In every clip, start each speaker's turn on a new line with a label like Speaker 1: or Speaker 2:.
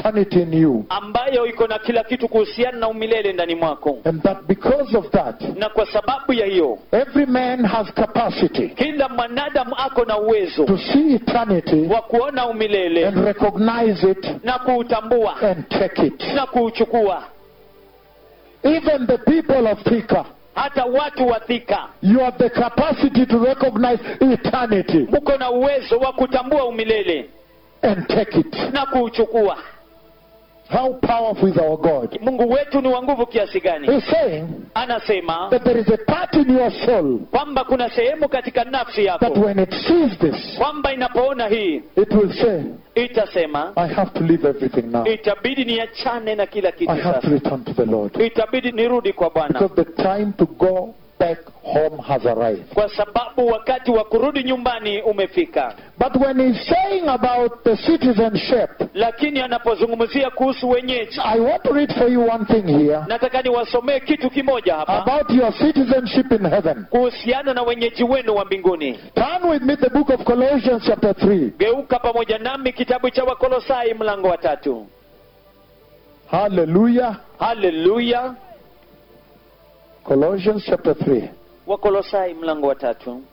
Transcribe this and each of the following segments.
Speaker 1: eternity in you.
Speaker 2: ambayo iko na kila kitu kuhusiana na umilele ndani mwako
Speaker 1: And that because of that,
Speaker 2: na kwa sababu ya hiyo
Speaker 1: every man has capacity
Speaker 2: kila mwanadamu ako na uwezo
Speaker 1: to see eternity
Speaker 2: wa kuona umilele
Speaker 1: and recognize it
Speaker 2: na kuutambua
Speaker 1: and take it.
Speaker 2: na kuuchukua
Speaker 1: Even the people of Thika,
Speaker 2: hata watu wa thika
Speaker 1: you have the capacity to recognize eternity
Speaker 2: mko na uwezo wa kutambua umilele
Speaker 1: and take it.
Speaker 2: na kuuchukua
Speaker 1: How powerful is our God?
Speaker 2: mungu wetu ni wa nguvu kiasi gani
Speaker 1: He's saying
Speaker 2: anasema
Speaker 1: that there is a part in your soul
Speaker 2: kwamba kuna sehemu katika nafsi
Speaker 1: that
Speaker 2: yako
Speaker 1: when it sees this,
Speaker 2: kwamba inapoona hii
Speaker 1: it will say,
Speaker 2: itasema
Speaker 1: I have to leave everything now.
Speaker 2: itabidi niachane na kila kitu
Speaker 1: I have to
Speaker 2: sasa
Speaker 1: return to the Lord.
Speaker 2: itabidi nirudi kwa bwana
Speaker 1: Because the time to go back home has arrived.
Speaker 2: kwa sababu wakati wa kurudi nyumbani umefika
Speaker 1: But when he's saying about the citizenship,
Speaker 2: lakini anapozungumzia kuhusu wenyeji
Speaker 1: I want to read for you one thing here
Speaker 2: nataka niwasomee kitu kimoja hapa
Speaker 1: about your citizenship in heaven.
Speaker 2: kuhusiana na wenyeji wenu wa mbinguni
Speaker 1: Turn with me the book of Colossians, chapter 3.
Speaker 2: geuka pamoja nami kitabu cha wakolosai mlango wa tatu
Speaker 1: Hallelujah.
Speaker 2: haleluya
Speaker 1: Colossians, chapter 3.
Speaker 2: wakolosai mlango wa tatu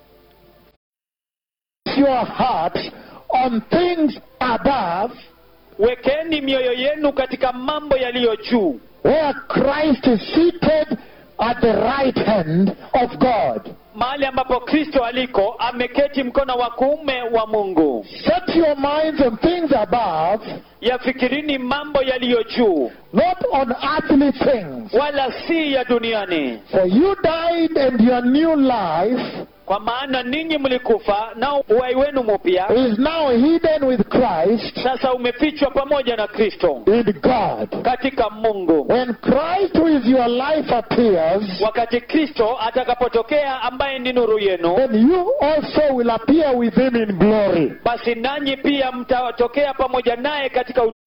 Speaker 1: Your hearts on things above,
Speaker 2: wekeni mioyo yenu katika mambo yaliyo juu
Speaker 1: where Christ is seated at the right hand of God.
Speaker 2: mahali ambapo kristo aliko ameketi mkono wa kuume wa mungu
Speaker 1: Set your minds on things above,
Speaker 2: yafikirini mambo yaliyo juu
Speaker 1: not on earthly things.
Speaker 2: wala si ya duniani
Speaker 1: For you died, and your new life
Speaker 2: kwa maana ninyi mlikufa nao uhai wenu mupya
Speaker 1: is now hidden with Christ
Speaker 2: sasa umefichwa pamoja na kristo
Speaker 1: in God.
Speaker 2: katika mungu
Speaker 1: When Christ, who is your life, appears,
Speaker 2: wakati kristo atakapotokea ambaye ni nuru yenu
Speaker 1: then you also will appear with him in glory.
Speaker 2: basi nanyi pia mtatokea pamoja naye katika